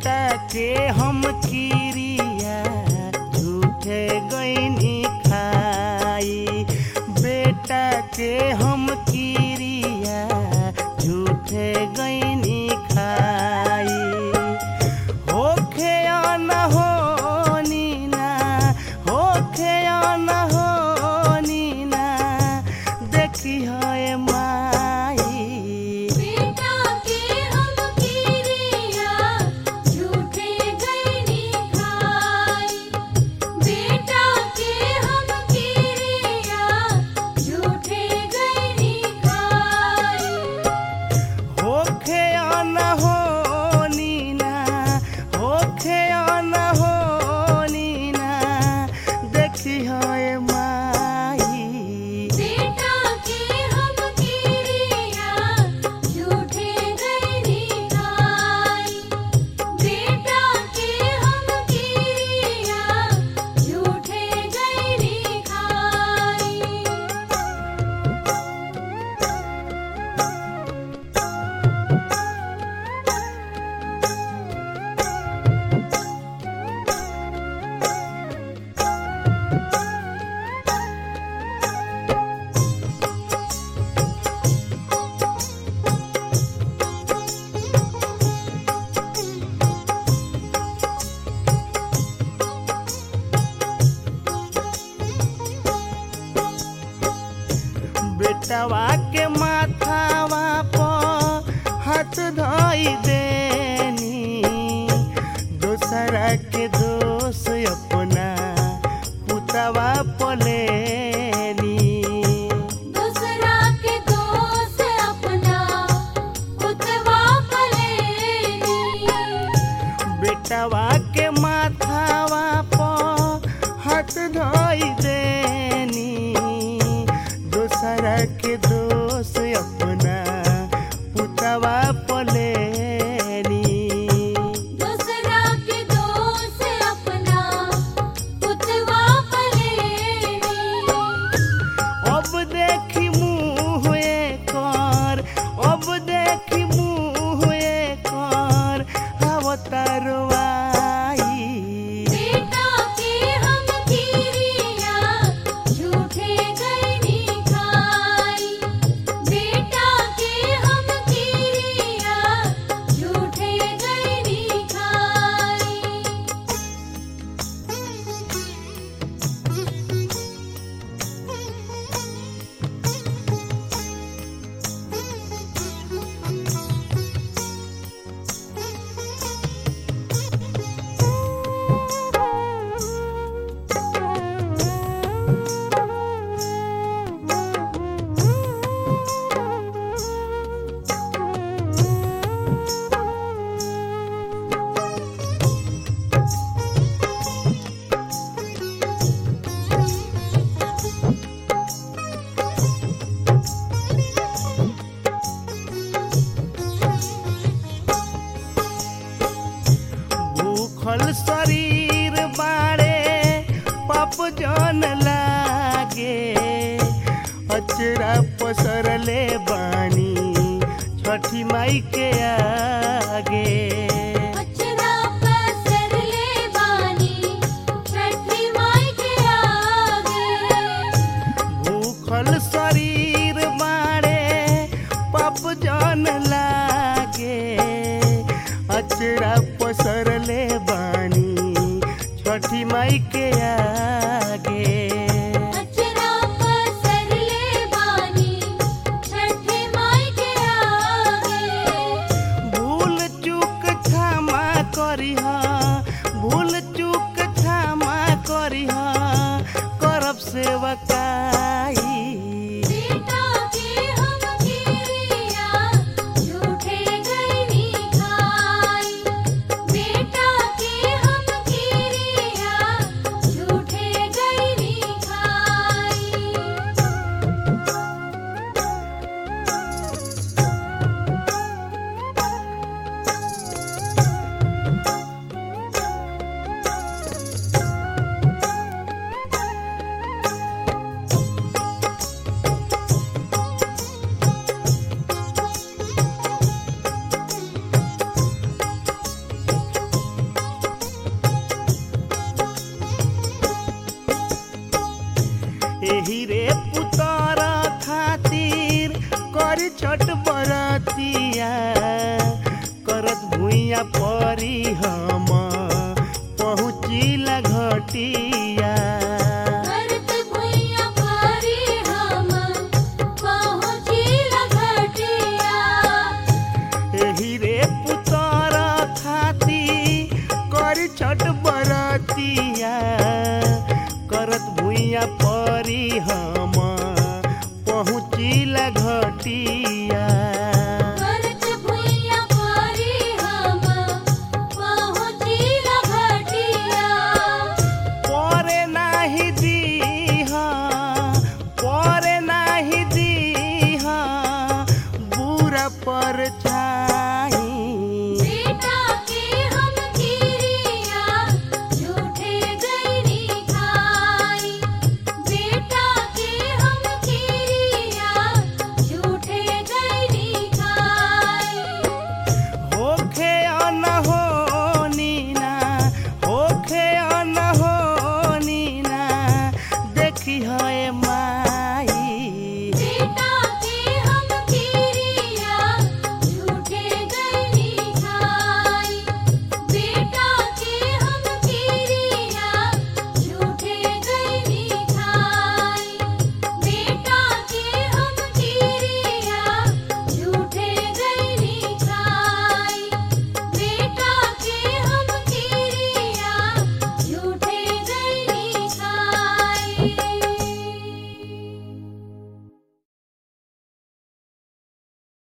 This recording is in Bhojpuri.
बेटा के हम किरिया झूठे गईनी खाई बेटा के हम किरिया झूठे गईनी खाई होखे या न होनी ना होखे या न होनी ना देखी है माई बेटा के हम किरिया झूठे गईनी खाई बेटा के हम किरिया झूठे गईनी खाई होखे या न होनी ना होखे या न होनी ना देखी है माई बेटा के हम किरिया झूठे गईनी खाई बेटा के हम किरिया झूठे गईनी खाई बेटवा के माथावा पर हाथ धोई देनी दूसरा के दोष अपना पुतवा पलेनी दूसरा के दोस्त अपना उतवा पलेनी बेटवा के माथावा पर हाथ धोई देनी दूसरा के दोष अपना पुतवा पलेनी दूसरा के दोस्त अपना उतवा पलेनी अब देखी मुँह कर अब देखी मुँह कर अवतारवाई बेटा के हम किरिया झूठे गईनी खाई बेटा के हम किरिया झूठे गईनी खाई भूखल शरीर बाड़े पाप जन लागे अचरा पसरले बानी छठी माई के आगे अचरा पसर ले बानी छठी माई के आगे भूखल शरीर बाड़े पाप जन लागे अचरा पसरले बानी छठी माई के आगे अचरा पसर ले बानी छठी माई के आगे भूल चूक क्षमा करिह भूल चूक क्षमा करिह करब सेवकाई बेटा के हम किरिया झूठे गईनी खाई बेटा के हम किरिया पैया परी हम पहुँचिला घटिया